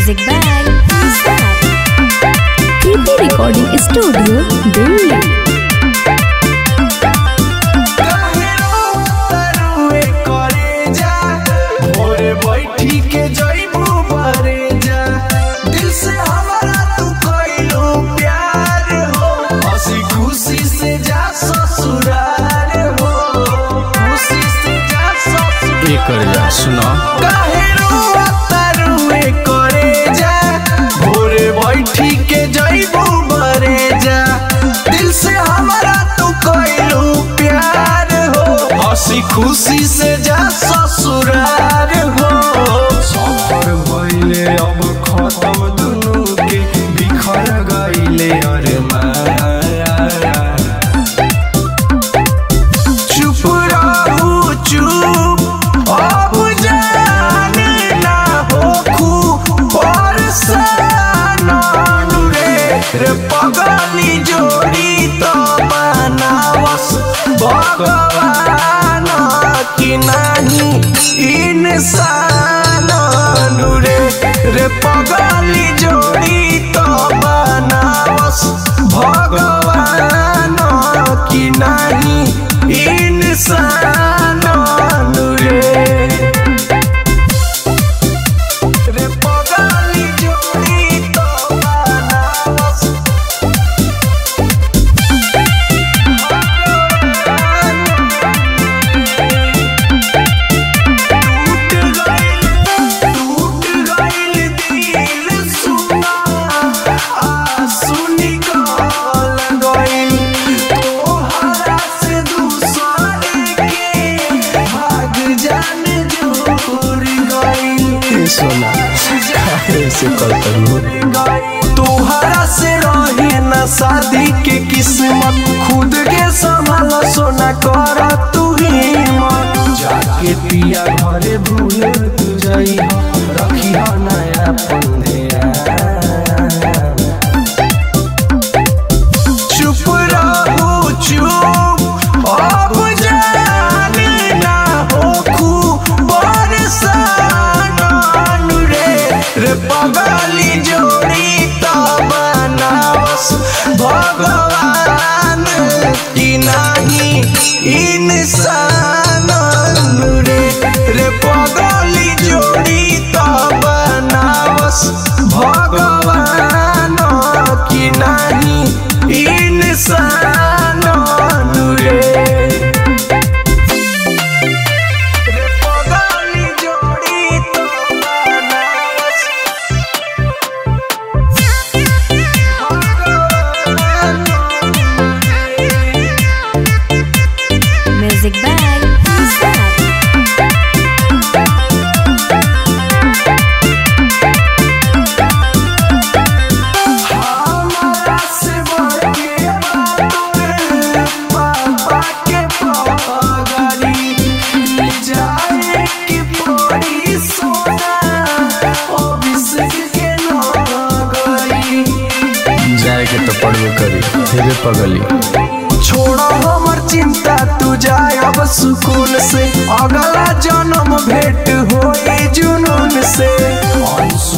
Music by Star. Kriti Recording Studio, Delhi. काहे रोतरुए करे जा, भोरे बैठी के जइबू बरे जा। दिल से हमरा तू कइलू प्यार हो, हंसी खुशी से जा ससुराल हो, खुशी से जा ससुराल एकर जा सुनो काहे रोतरुए करे जा, भोरे बैठी के जइबू बरे जा। दिल से हमरा तू कइलू प्यार हो हंसी खुशी से जा ससुराल हो सफर भइले अब खत्म दुनू के बिखर गइले अरे माया चुप रहू चुप अब जाने ना होखू परसान रे रे पगली जोड़ी तो बनावस भगवान कि नहीं इंसान रे रे पगली जोड़ी तो बनावस भगवान कि नहीं इंसान रे रे पगली जोड़ी तो बनावस टूट गइल टूट गइल दिल सुना आंसू निकल गइल तोहरा से दूसरे के भाग जान जोर गइल सोना ऐसे करता तोहरा से रहे न शादी के किस्मत खुद के संभाल सोना कर तू हिम्मत जाके पिया घरे भूल तू जाई रखी हो नया पंधेरा चुप रहू चुप अब जाने ना होखू बरसान रे रे पगली जोड़ी तो बनावस भगवान कि नहीं इंसान रे रे पगली जोड़ी तो बनावस भगवान कि नहीं इंसान रे रे पगली जोड़ी तो बनावस Music by Star. हमरा से बढ़ के तोरे पापा के पगली जाए की पड़ी सोना अभिषेक के नगरी जाए के तो पड़बे करी फिर पगली छोड़ो हमर चिंता तू जाए अब सुकून से अगला जन्म भेंट होई जुनून से अंशु